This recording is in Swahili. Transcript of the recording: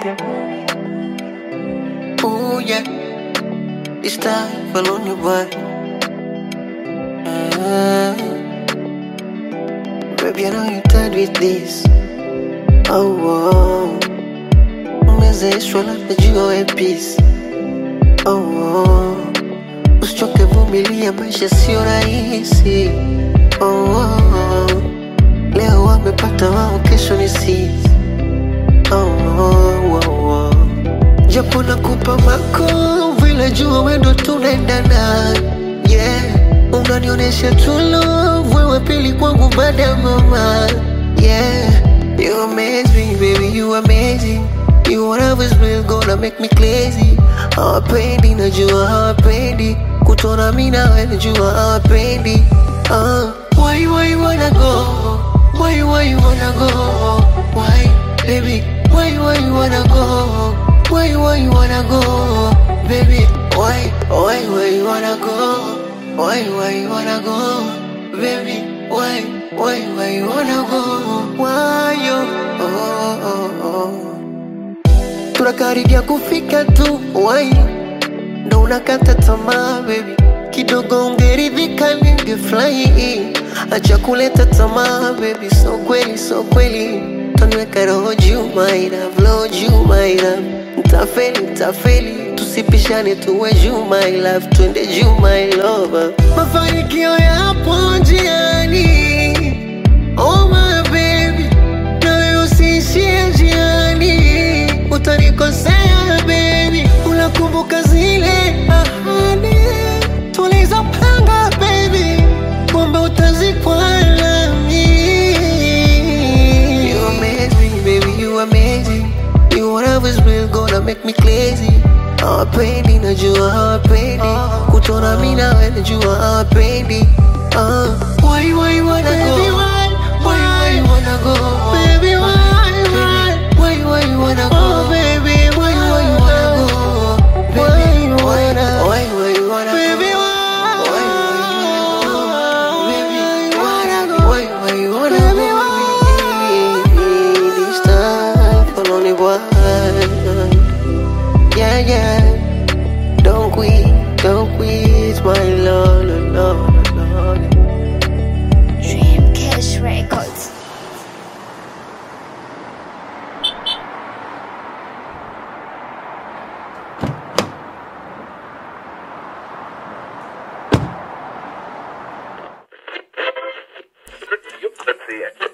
Ooh, yeah. This time, fell on your butt. Ah. Baby, I know you're tired with this. Oh, oh. Umezeshwa labda juu ya peace. Oh, oh. Usichoke, vumilia, maisha sio rahisi. Oh, oh. Leo wamepata wao, kesho ni sisi. Oh, oh, oh, oh. Japo nakupa mako vile jua wendo tunaendana yeah. Unanionyesha true love wewe pili kwangu baada ya mama yeah. You amaze me baby you amazing You whatever is real gonna make me crazy Hawapendi najua hawapendi Kutona mi nawe najua hawapendi uh. Why why you wanna go Why why you wanna go Why baby Why why you wanna go Why why you wanna go Baby Why why why you wanna go Why why you wanna go Baby Why why why you wanna go Why you oh, oh, oh. Tunakaribia kufika tu Why ndo unakata tamaa baby kidogo ungeridhika ningefurahi acha kuleta tamaa baby so kweli so kweli taniweka roho juu my love roho juu my love ntafeli ntafeli tusipishane tuwe juu my love twende juu my lover mafanikio yapo njiani oh my baby nawe usiishie njiani utanikosea baby unakumbuka zile ahadi tulizopanga baby kwamba utazikwa nami you amaze me baby you amazing you whatever is real gonna make me crazy hawapendi najua hawapendi kutona mi nawe najua hawapendi uh. why why you wanna go why why you wanna go baby why why why why you wanna go baby why why you wanna go baby why why why you wanna baby why why why you wanna go this time for only one yeah yeah don't quit don't quit my love love love Dream Cash Records. Let's see it.